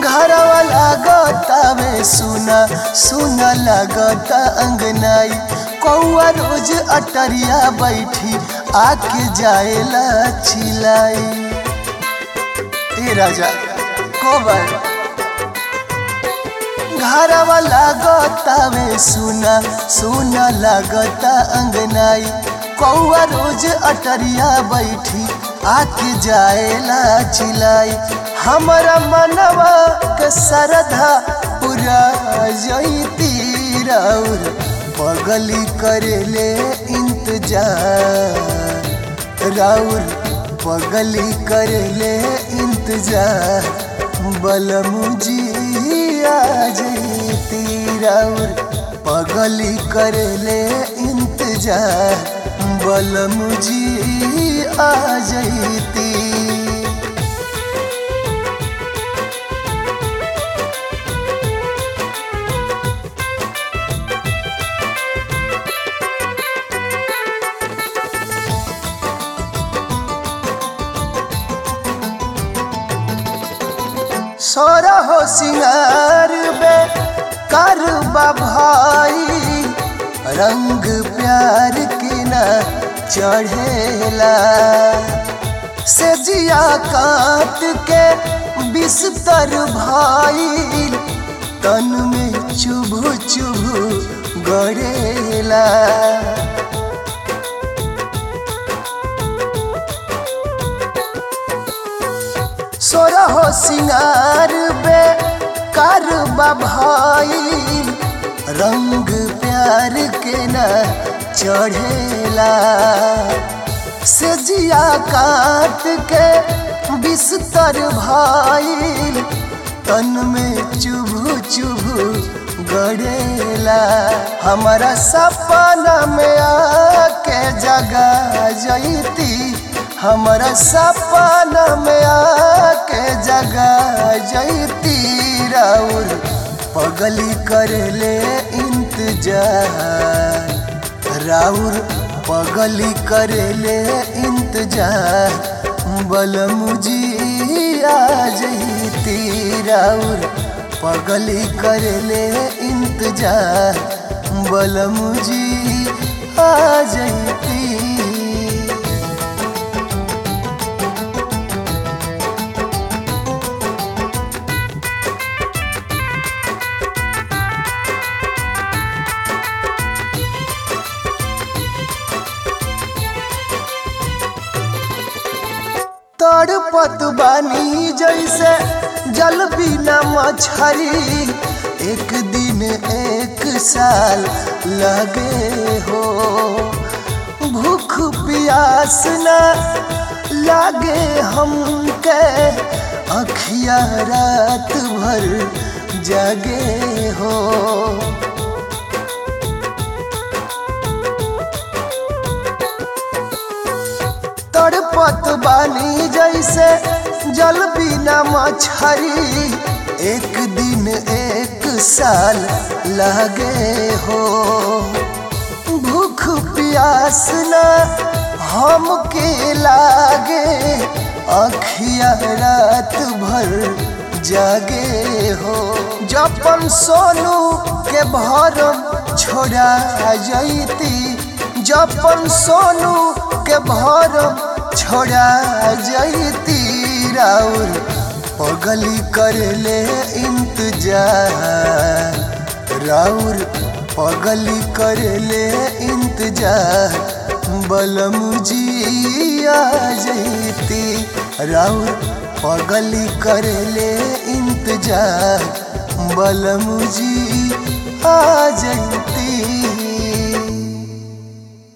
घरवा लागतावे सुना सुना लागता अंगनाई कौआ रोज अटरिया बैठी आके जाएला चिलाई ए राजा कोबर घरवा लागतावे सुना सुना लागता अंगनाई कौआ रोज अटरिया बैठी आके जाएला चिलाई हमारा मनवा के सरधा पूरा जईती राउर पगली करेले इंतजार राउर पगली करेले इंतजार बलमुजी आ जईती राउर पगली करेले इंतजार बलमुजी आ जईती सोरा हो सिंगार बे करबा भाई रंग प्यार के न चढ़ेला से जिया काट के बिस्तर भाई तन में चुभु चुभु गड़ेला सोरा हो सिंगार बे करबा भाई रंग प्यार के न चढ़ेला से जिया काट के बिस्तर भाई तन में चुभु चुभु गड़ेला हमारा सपना में आके जगा जईती हमारा सपना में आके जगा जईती राउर पगली करले इंतजार राउर पगली करले इंतजार बलमुजी आ जईती राउर पगली करले इंतजार बलमुजी आ जईती तड़पत बानी जैसे जल बिना मछरी एक दिन एक साल लगे हो भूख प्यास न लागे हमके अखिया रात भर जगे हो तड़पत बानी जैसे जल बिना मछरी एक दिन एक साल लगे हो भूख प्यास न हमके लागे अखिया रात भर जागे हो जपन सोनू के भरम छोड़ा जईती जपन सोनू के भरम छोड़ा जईती राउर पगली करले इंतजार राउर पगली करले इंतजार बलमुजी आ जईती राउर पगली करले इंतजार बलमुजी आ जईती